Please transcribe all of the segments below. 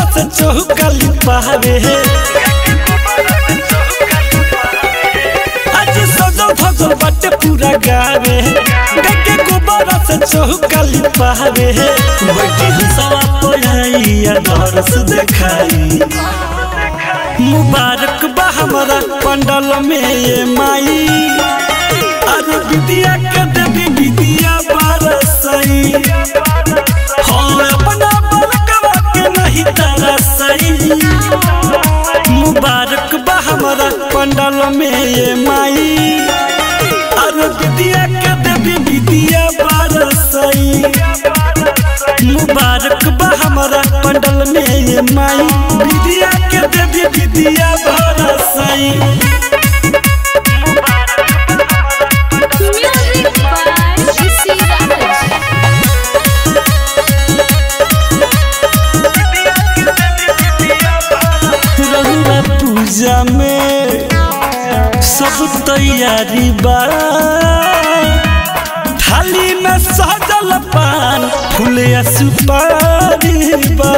से चौकाली पावे आज सजल धजल बाटे पूरा गावे गके गोबर से चौकाली पावे बैठी हंसवा पढ़ाइया दरस देखाई मुबारक बा हमारा पंडल में ये माई अरे विद्या के देवी विद्या बरसई हाँ अपना बलकवा के नहीं तरसई मुबारक बा हमारा पंडल में ये माई अरे विद्या के देवी विद्या बरसई मुबारक बा हमारा पंडल में ये माई विद्या के देवी विद्या बरसई Music by Rishi Raj. रहुआ पूजा में सब तैयारी बा थाली में सजल पान फूल या सुपारी बा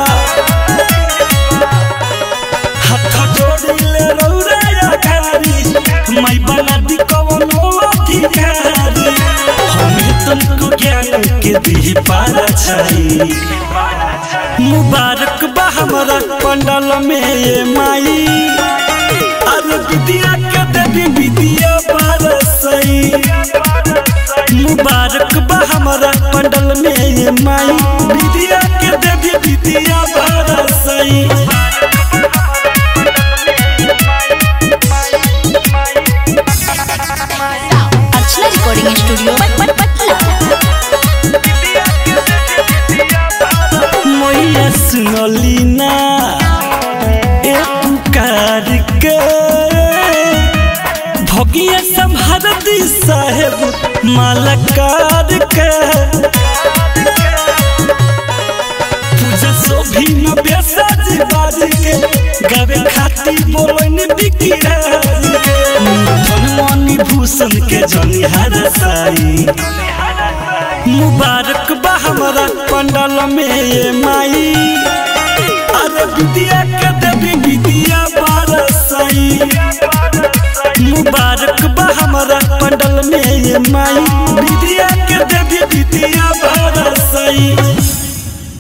हाथ जोड़ी ले रौरा या गारी मैं बना दी कवनो अधिकारी हमें तुमको ज्ञान के दी पारा छाई मुबारक बा हमारा पंडल में ये माई अरे विद्या के देवी विद्या बरसई मुबारक बा हमारा पंडल में ये माई विद्या के देवी विद्या बरसई अर्चना रिकॉर्डिंग स्टूडियो पट पटला मैया सुनली ना ए पुकार के भगिया संभार दी साहेब मालकार के तुझे सोभी न बेसाज बाज के गावे खाती बोलन बिकी राज के धन मनी भूषण के जनिहार साई मुबारक बा हमारा पंडल में ये माई अरे विद्या के देवी विद्या बरसई मुबारक बा हमारा पंडल में ये माई विद्या के देवी